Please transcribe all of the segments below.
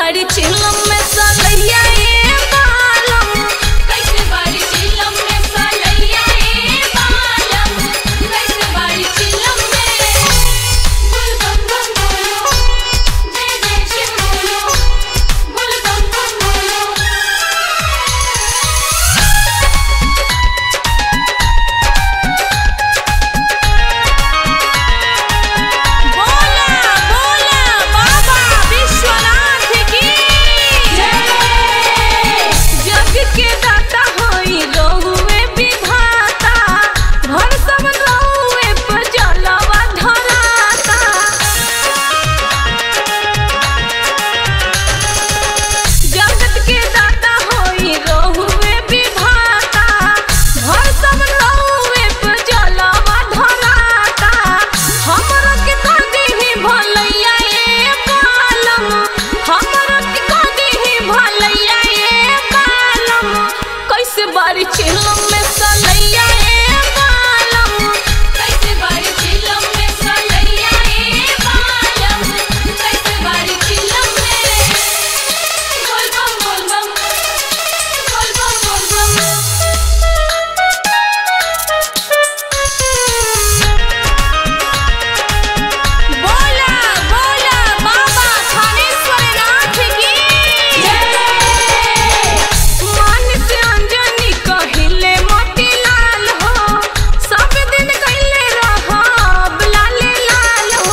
बाड़ी चिलम में सलैया ए बालम कैसे बारी चिलम में सलैया ए बालम कैसे बारी चिलम में गुल बम बम बोलो जय जय शिव बोलो गुल बम बम बोलो बोला बोला बाबा विश्वनाथ की जग के दाता होई रहुए विधाता भर सब रहुए पर जलवा धराता जगत के दाता होई रहुए विधाता भर सब रहुए पर जलवा धराता हमरा के कदी ही भलैया ए कालम हमरा के कदी ही भलैया ए कालम कैसे बारी चिलम में सलैया ए कालम कैसे बारी चिलम में सलैया ए बालम कैसे बारी चिलम में बोल बम बोल बम बोल बम बोल बम बोला बोला बाबा थानेश्वरनाथ की मन से अंजनी कहिले मोतीलाल हो सब दिन कहिले रहब लाले लाल हो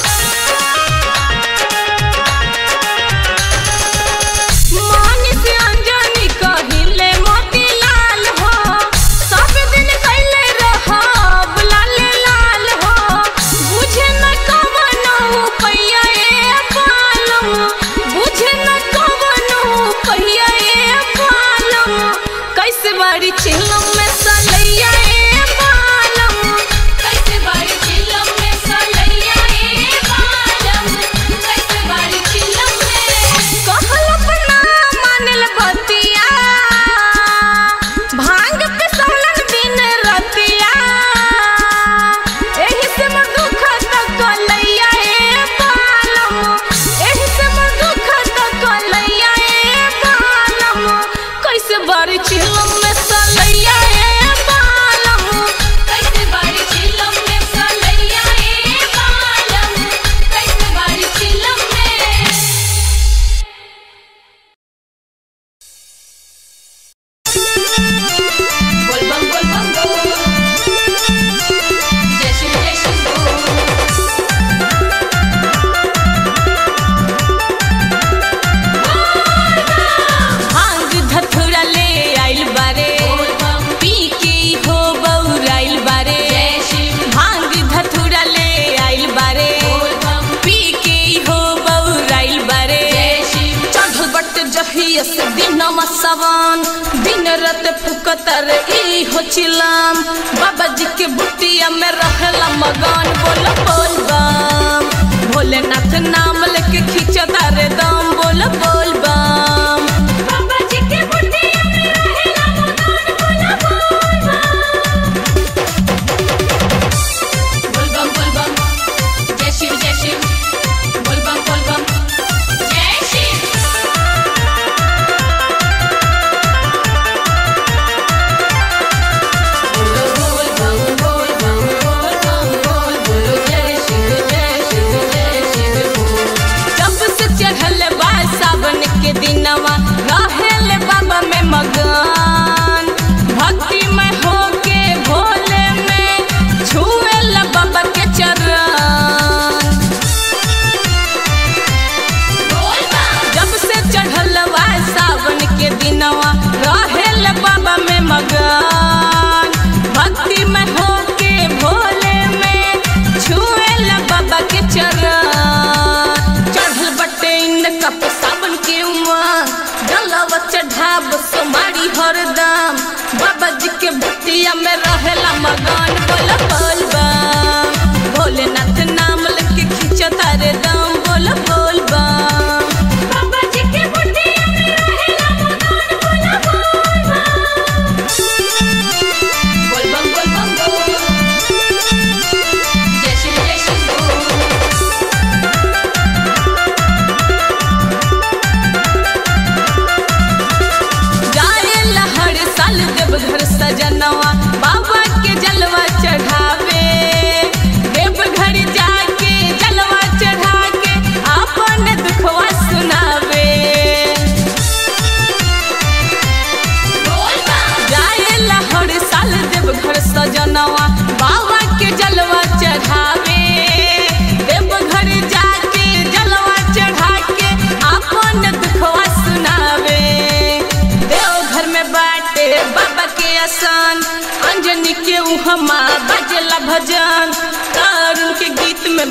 मन से अंजनी कहिले मोतीलाल हो सब दिन कहिले रहब लाले लाल हो बुझे न कवनो पैया ए पालम बुझे न कवनो पैया ए पालम कैसे बारी चिलम में सलैया ए पालम कैसे बारी चिलम में सलैया ए बालम कैसे बारी चिलम में कहल अपना मानल बतिया भांग पे सोलन दिन रतिया एही से मोर दुख त कलैया ए पालम एही से मोर दुख त कलैया ए पालम कैसे बारी चिलम में सलैया ए पालम कैसे बारी चिलम में सलैया ए बालम कैसे बारी चिलम में बोल बम बोल बम बोल जय शिव जय शिव बोल भांग धथुरा ले आइल बारे बोल बम पी के हो बौराइल बारे जय शिव भांग धथुरा ले आइल बारे बोल बम पी के हो बौराइल बारे जय शिव चढ़ बट जहिया से दिनमा सवान दिन रात फुकतर ई हो चिलाम बाबा जी के बुटिया में रहला मगन बोल बोल बम भोलेनाथ नाम लेके खींचता रे दम बोल बोल बम बाबा जी के बुटिया में रहेला मगन बोला बोल बम बोल बम बोल बम जय शिव जय शिव बोल बम बोल बम जय शिव बोलो बोल बम बोल बम बोल बम बोल बोलो जय शिव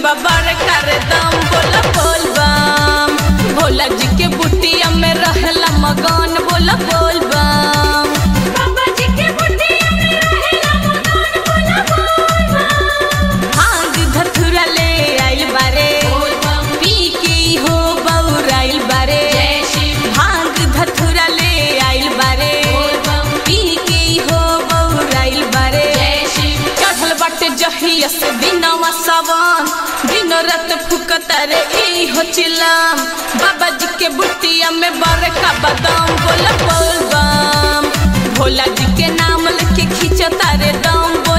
में बाबर कर दम बोला बोल बम भोला जी के बुटिया में रहला मगन बोला बोल बम बाबा जी के बुटिया में रहेला मगन बोला बोल बम भांग धथुरा ले आइल बारे बोल बम पी के हो बौराइल बारे जय शिव भांग धथुरा ले आइल बारे बोल बम पी के हो बौराइल बारे जय शिव चढ़ल बाटे जहिया से दिनवा सवन दिन रात फुकता रे ई हो चिलम बाबा जी के बुटिया में बरका बदाम बोला बोल बम भोला जी के नाम लेके खींचता रे दम